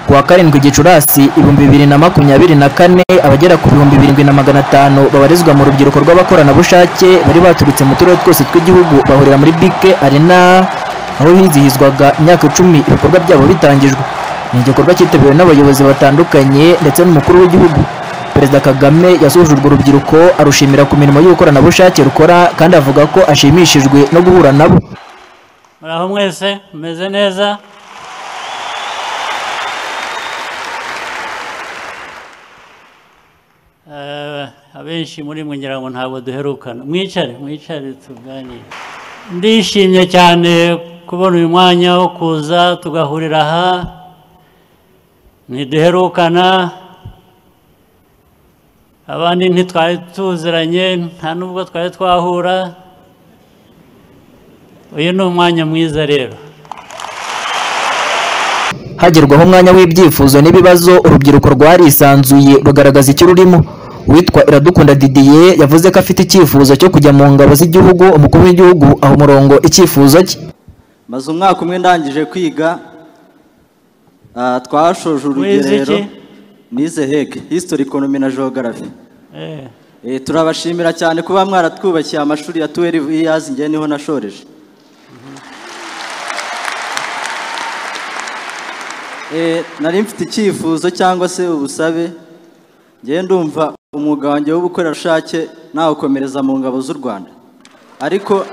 wa karindwi Gicurasi ibihumbi bibiri na makumyabiri na kane abagera ku bihumbi birindwi na magana atanu babarizwa mu rubyiruko rw'abakoranabushake bari baturutse mu turere twose tw'igihugu bahurira muri BK Arena aho hizihizwaga imyaka icumi ibikorwa byabo bitangijwe ni igikorwa cyitabiriwe n'abayobozi batandukanye ndetse n'umukuru w'igihugu Perezida Kagame yasuhuje urwo rubyiruko arushimira ku mirimo y'ubukoranabushake rukora kandi avuga ko ashimishijwe no guhura nabo muraho mwese mumeze neza Eh, abenshi muri mwe ngira ngo ntabwo duherukana mwicare mwicare tuganire ndishimye cyane kubona uyu mwanya wo kuza tugahurira aha ntiduherukana abandi ntitwari tuziranye nta nubwo twari twahura uyu ni umwanya mwiza rero hagerwaho umwanya w'ibyifuzo n'ibibazo urubyiruko rwarisanzuye rugaragaza icyo rurimo uwitwa iradukunda didier yavuze ko afite icyifuzo cyo kujya mu ngabo z'igihugu umukuru w'igihugu aha umurongo icyifuzo cye maze umwaka umwe ndangije kwiga ah, twashoje urugerero iki? nize heke history economy na geography Eh, Eh, turabashimira cyane kuba mwaratwubakiye amashuri ya 12 years ngewe niho nashoreje Eh, nari mfite icyifuzo cyangwa se ubusabe ngewe ndumva umwuga wanjye w'ubukorerabushake nawukomereza mu ngabo z'u rwanda ariko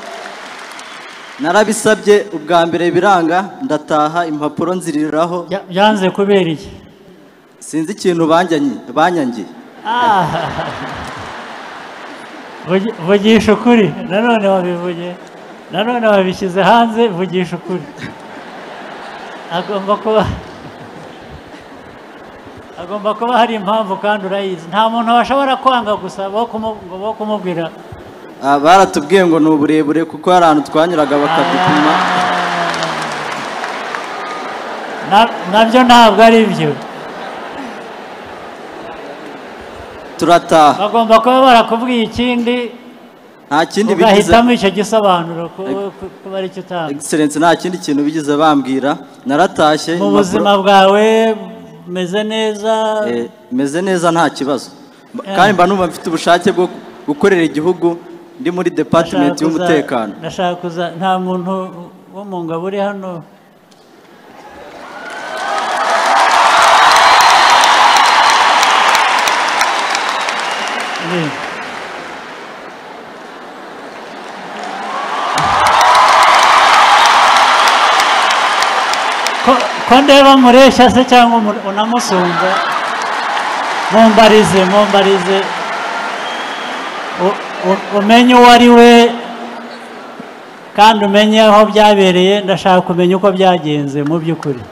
narabisabye ubwa mbere biranga ndataha impapuro nziriraho bya- byanze kubera iki sinzi ikintu banyanyi- banyangiye Vugi- vugisha ukuri nanone wabivuge nanone wabishyize hanze vugisha ukuri agomba kuba agomba kuba hari impamvu kandi urayizi nta muntu washobora kwanga gusa bo kumu- ngo bo kumubwira Ah, baratubwiye ngo ni uburebure kuko hari ahantu twanyuraga bakadupima Na- nabyo ntabwo ari byo turataha bagomba kuba barakubwiye ikindi nta kindi bigize ugahitamo icyo gisobanuro ku- ku- kuba ari cyo utanga excellence nta kindi kintu bigize bambwira naratashye mu impapuro- buzima bwawe umeze neza Eh, meze neza nta kibazo Mba- kandi mba numva mfite ubushake bwo gukorera igihugu ndi muri department Ndashaka kuza- y'umutekano ndashaka kuza nta muntu wo mu ngabo uri hano Ni. Ko- ko ndeba mureshya se cyangwa umu- unamusumba mumbarize mumbarize U- u- umenye uwo ari we kandi umenye aho byabereye ndashaka kumenya uko byagenze mu by'ukuri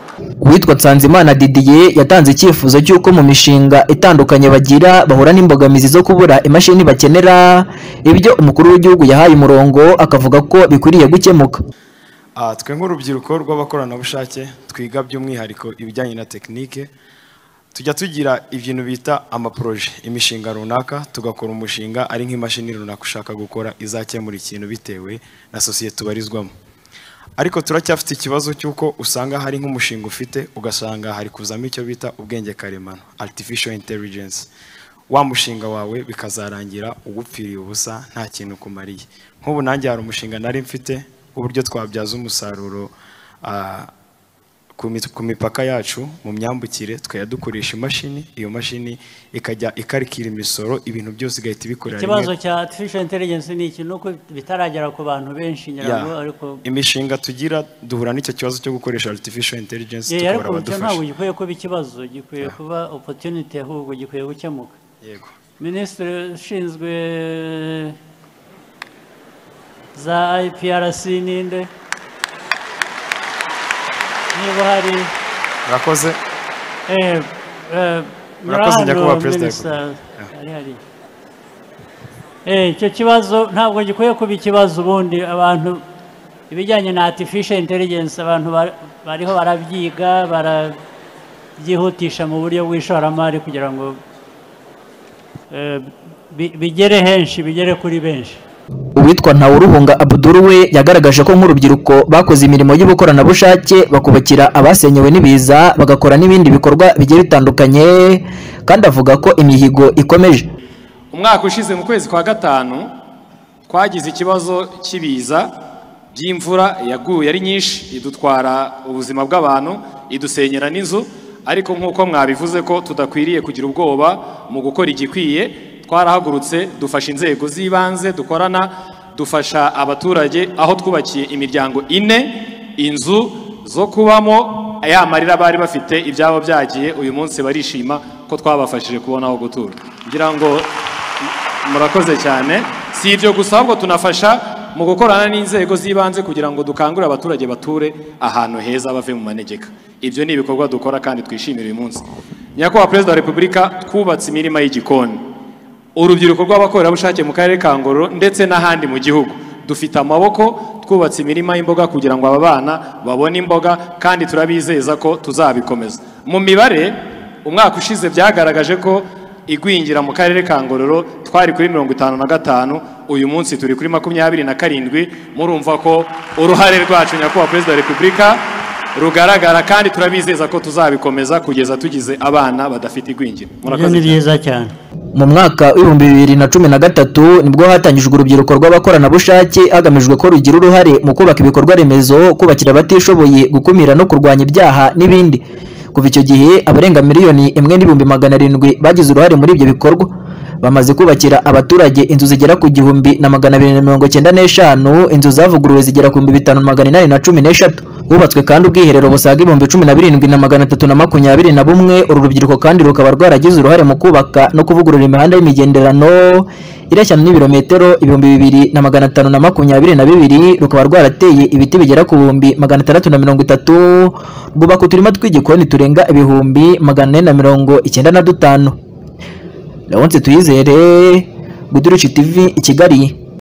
uwitwa nsanzimana didier yatanze icyifuzo cy'uko mu mishinga itandukanye bagira bahura n'imbogamizi zo kubura imashini bakenera ibyo umukuru w'igihugu yahaye umurongo akavuga ko bikwiriye gukemuka Ah, twe nk'urubyiruko rw'abakoranabushake twiga by'umwihariko ibijyanye na tekinike tujya tugira ibintu bita amaporoje imishinga runaka tugakora umushinga ari nk'imashini runaka ushaka gukora izakemura ikintu bitewe na sosiyete ubarizwamo ariko turacyafite ikibazo cy'uko usanga hari nk'umushinga ufite ugasanga hari kuzamo icyo bita ubwenge karemano artificial intelligence wa mushinga wawe bikazarangira ugupfiriye ubusa nta kintu kumariye nk'ubu nanjye hari umushinga nari mfite uburyo twabyaza umusaruro ah, ku mit- ku mipaka yacu mu myambukire tukajya dukoresha imashini iyo mashini ikajya ikarikira imisoro ibintu byose igahita ibikorera rimwe ikibazo cya artificial intelligence ni iki ni uko bitaragera ku bantu benshi ngira ngo Yeah. ariko imishinga tugira duhura n'icyo kibazo cyo gukoresha artificial intelligence Yeah, tukabura ariko icyo ntabwo abadufasha gikwiye kuba ikibazo gikwiye kuba opportunity ahubwo gikwiye gukemuka yego minisitiri ushinzwe za IPRC ninde niba hari murakoze Eh, eh, Murakoze, hano, Nyakubahwa Perezida Minister, Repubulika. hari hari. Eh, icyo kibazo ntabwo gikwiye kuba ikibazo ubundi abantu ibijyanye na artificial intelligence abantu ba- bariho barabyiga barabyihutisha mu buryo bw'ishoramari kugira ngo eh, bi- bigere henshi bigere kuri benshi uwitwa Ntawuruhunga Abdul we yagaragaje ko nk'urubyiruko bakoze imirimo y'ubukoranabushake bakubakira abasenyewe n'ibiza bagakora n'ibindi bikorwa bigiye bitandukanye kandi avuga ko imihigo ikomeje umwaka ushize mu kwezi kwa gatanu twagize ikibazo cy'ibiza by'imvura yaguye ari nyinshi idutwara ubuzima bw'abantu idusenyera n'inzu ariko nk'uko mwabivuze ko tudakwiriye kugira ubwoba mu gukora igikwiye twarahagurutse dufasha inzego z'ibanze dukorana dufasha abaturage aho twubakiye imiryango ine inzu zo kubamo ya marira bari bafite ibyabo byagiye uyu munsi barishima ko twabafashije kubona aho gutura ngira ngo murakoze cyane si ibyo gusa ahubwo tunafasha mu gukorana n'inzego z'ibanze kugira ngo dukangurire abaturage bature ahantu heza bave mu manegeka ibyo ni ibikorwa dukora kandi twishimira uyu munsi nyakubahwa perezida wa repubulika twubatse imirima y'igikoni urubyiruko rw'abakorerabushake mu karere ka ngororero ndetse n'ahandi mu gihugu dufite amaboko twubatse imirima y'imboga kugira ngo aba bana babone imboga kandi turabizeza ko tuzabikomeza mu mibare umwaka ushize byagaragaje ko igwingira mu karere ka ngororero twari kuri mirongo itanu na gatanu uyu munsi turi kuri makumyabiri na karindwi murumva ko uruhare rwacu nyakubahwa perezida wa repubulika rugaragara kandi turabizeza ko tuzabikomeza kugeza tugize abana badafite igwingira ibyo murakoze ni byiza cyane mu mwaka w'ibihumbi bibiri na cumi na gatatu nibwo hatangijwe urubyiruko rw'abakoranabushake hagamijwe ko rugira uruhare mu kubaka ibikorwa remezo kubakira abatishoboye gukumira no kurwanya ibyaha n'ibindi kuva icyo gihe abarenga miliyoni imwe n'ibihumbi magana arindwi bagize uruhare muri ibyo bikorwa bamaze kubakira abaturage inzu zigera ku gihumbi na magana abiri na mirongo icyenda n'eshanu inzu zavuguruwe zigera ku bihumbi bitanu na magana inani na cumi n'eshatu hubatswe kandi ubwiherero busaga ibihumbi cumi na birindwi na magana atatu na makumyabiri na bumwe uru rubyiruko kandi rukaba rwaragize uruhare mu kubaka no kuvugurura imihanda y'imigenderano ireshya n'ibirometero ibihumbi bibiri na magana atanu na makumyabiri na bibiri rukaba rwarateye ibiti bigera ku bihumbi magana atandatu na mirongo itatu rwubaka uturima tw'igikoni turenga ibihumbi magana ane na mirongo icyenda na dutanu Leonce Tuyizere Guduruci TV i Kigali